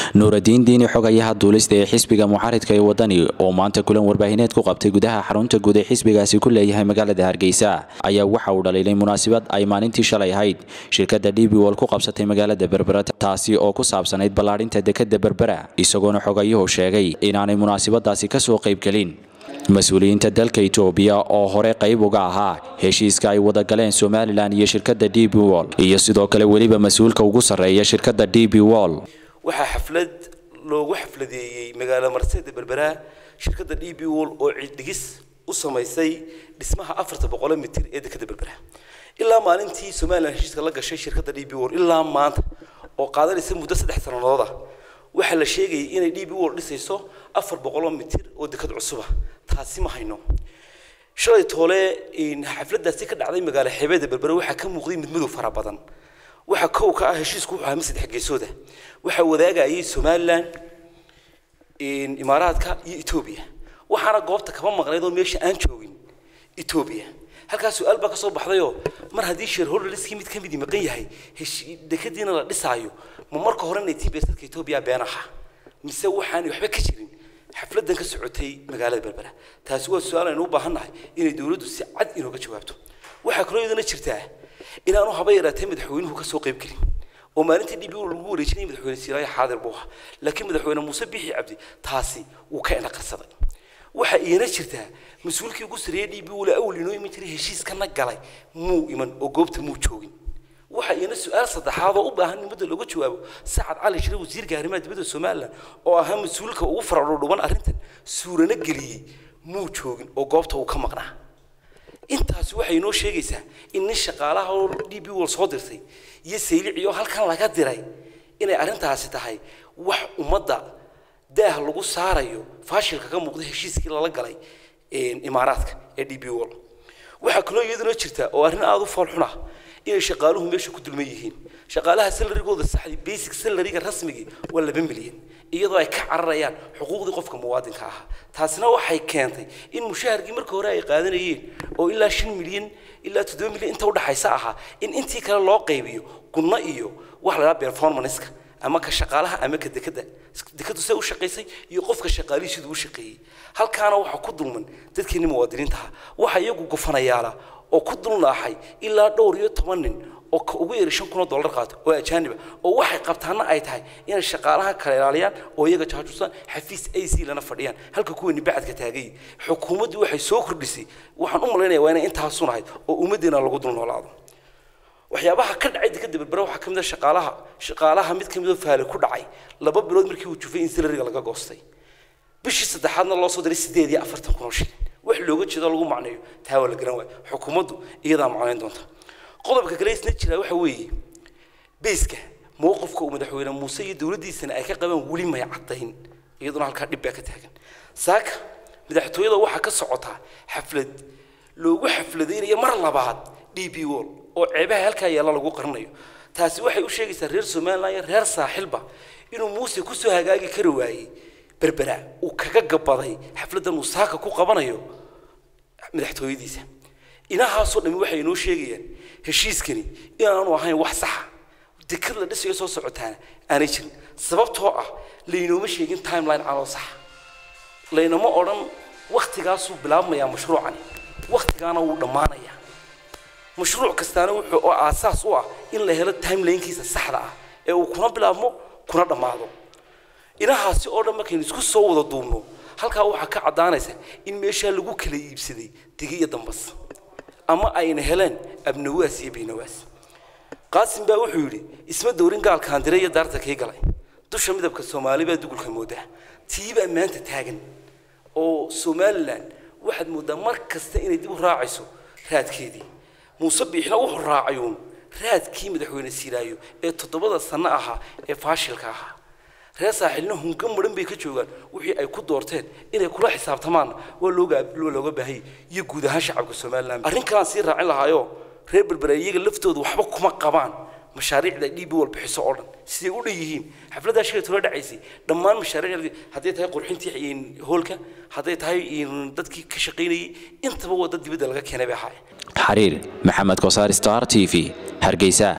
nuuradiin diini xogayaha duulista ee xisbiga mucaaridka ee wadani oo maanta kulan warbaahineed ku qabtay gudaha xarunta guud ee xisbigaasi ku leeyahay magaalada hargeysa ayaa waxa uu dhaliilay munaasabad ay maalintii shalay ahayd shirkadda d b wol ku qabsatay magaalada berbera taasi oo ku saabsanayd ballaadhinta dekadda berbera isagoona xogayuhu sheegay inaanay munaasabadaasi kasoo qaybgelin mas-uuliyiinta dalka etoobiya oo hore qayb uga ahaa heshiiska ay wada galeen somalilan iyo shirkadda d b wol iyo sidoo kale weliba mas-uulka ugu sarreeya shirkadda d b wol waxaa xaflad loogu xafladeeyey magaalo marseeda berberaa shirkadda d b wol oo ciiddhigis u samaysay dhismaha afarta boqolo mitir ee dekadda berbera ilaa maalintii somalilan heshiiska la gashay shirkadda d b wol ilaa maanta oo qaadanaysa muddo saddex sannadood ah waxaa la sheegayay inay d b wol dhisayso afar boqoloo mitir oo dekad cusuba taasi ma hayno shalay toole xafladaasi ka dhacday magaalo xeebeeda berbere waxaa ka muuqday mid madow fara badan waxaa kow ka ah heshiisku wuxuu ahaa mid saddex geesooda waxaa wadaagayay somalilan imaaraadka iyo etoobiya waxaana goobta kaba maqnayd oo meesha aan joogin etoobiya halkaas su-aal baa kasoo baxdayoo mar haddii shareholderskii mid ka midi maqan yahay dekadiina la dhisaayo ma marka horena tibesadka etoobiya been aha mise waxaanay waxba ka jirin xafladan ka socotay magaalada berbera taasi waa su-aal aynu u baahannahay inay dowladdu si cad inooga jawaabto waxaa kaloo iyadana jirtaa inaanu haba yaraatee madaxweynuhu ka soo qayb gelin oo maalintii dhibi lagu wareejinayay madaxweyne siiraayo xaadir buu ahaa laakiin madaxweyne muuse bixi cabdi taasi wuu ka indhaqarsaday waxaa iyana jirtaa mas-uulkii ugu sareeyay dhibi wala awal inoo iman jiray heshiiskana galay muu iman oo goobta muu joogin waxaa iyana su-aal saddexaad oo u baahan in mudda looga jawaabo sacad cali shire wasiirka arrimaha dibadda somalilan oo ahaa mas-uulka ugu faradhodhuban arrintan suurana geliyey muu joogin oo goobta uu ka maqnaa intaasi waxay inoo sheegaysaa in nin shaqaalaha oo d b wol soo dirtay iyo saylici oo halkan laga diray inay arrintaasi tahay wax ummadda daah lagu saarayo faashilka ka muuqda heshiiskii lala galay imaaraadka ee d b wol waxaa kaloo iyaduna jirta oo arrin aada u foolxun ah inay shaqaaluhu meesha ku dulman yihiin shaqaalaha salarigooda saxdi basic salariga rasmigii waa laba milyan iyadoo ay ka cararayaan xuquuqdii qofka muwaadinka ahaa taasina waxay keentay in mushaharkii marka hore ay qaadanayeen oo ilaa shan milyan ilaa toddoba milyan inta udhaxaysa ahaa in intii kale loo qaybiyo gunno iyo wax la dhaha performanceka ama ka shaqaalaha ama ka dekada dekadu see u shaqaysay iyo qofka shaqaalihii siduu u shaqeeyey halkaana waxaa ku dulman dadkeeni muwaadiniintaha waxa iyagu gofanayaala oo ku dulnaaxay ilaa dhowr iyo toban nin oo ka ugu yari shan kun oo dollar qaato oo ajaaniba oo waxay qabtaana ay tahay inay shaqaalaha kala ilaaliyaan oo iyaga jaajusaan xafiis a c lana fadhiyaan halka kuwani bacadka taagay xukuumaddu waxay soo kordhisay waxaan u malaynaya waa inay intaasun ahayd oo ummaddeena lagu dul noolaado waxyaabaha ka dhacay dekada berbera waxaa ka mid a shaqaalaha shaqaalaha mid ka mid oo faale ku dhacay laba bilood markii uu jufay in salariga laga goostay bishii saddexaadna loo soo diray sideed iyo afartan kun oo shilin wax looga jeedo lagu macneeyo taa waa la garan waayo xukuumaddu iyadaa macnayn doonta qodobka kale isna jira waxa weeye beyska mowqifka uu madaxweyne muuse iyo dowladdiisana ay ka qabaan weli may caddayn iyaduna halkaa dhib baa ka taagan saaka madaxtooyada waxaa ka socotaa xaflad loogu xafladaynayo mar labaad d b wol oo ceebaha halkaa yaalla lagu qarinayo taasi waxay u sheegaysaa reer somalilan iyo reer saaxilba inuu muuse kusoo hagaagi kari waayey berbera uu kaga gabaday xafladdan uu saaka ku qabanayo madaxtooyadiisa inahaasoo dhami waxay inoo sheegayaan heshiiskani inaanu ahayn wax saxa dekad la dhisayo soo socotaana aanay jirin sababtoo ah laynooma sheegin timeline caloo saxa laynama odhan wakhtigaasuu bilaabmayaa mashruucani wakhtigaana wuu dhammaanayaa mashruuc kastaana wuxuu oo aasaas u ah in la helo timelinkiisa saxda ah ee uu kuna bilaabmo kuna dhammaado inahaasi oo dhan markaynu isku soo wada duubno halkaa waxaa ka caddaanaysa in meeshaa lagu kala iibsaday digi iyo dambas ama ayna heleen abnawaas iyo baynawaas qaasim baa wuxuu yidhi isma dowrin gaalkaan diray iyo daarta kii galay dusha midabka soomaali baa dugulka moodaa tii baa maanta taagan oo somalilan waxaad mooddaa mar kasta inay dib u raacayso raadkeedii muuse biixna wuxuu raacayuun raadkii madaxweyne siiraayo ee toddobada sanno ahaa ee faashilka ahaa reer saaxilna hunka maran bay ka joogaan wixii ay ku doorteen inay kula xisaabtamaanna waa looga looga baahayay iyo guud ahaan shacabka somaliland arrin kalaan sii raacin lahaayoo reer berbera iyaga laftooda waxba kuma qabaan mashaariicda d b wal bixiso oo dhan siday u dhan yihiin xafladdaa shalay tula dhacaysay dhammaan mashaariicda hadday tahay qurxintii hoolka hadday tahay dadkii ka shaqaynayay intaba waa dad dibadda laga keenay bay ahaayeen xariir maxamed kosaar star t v hargeysa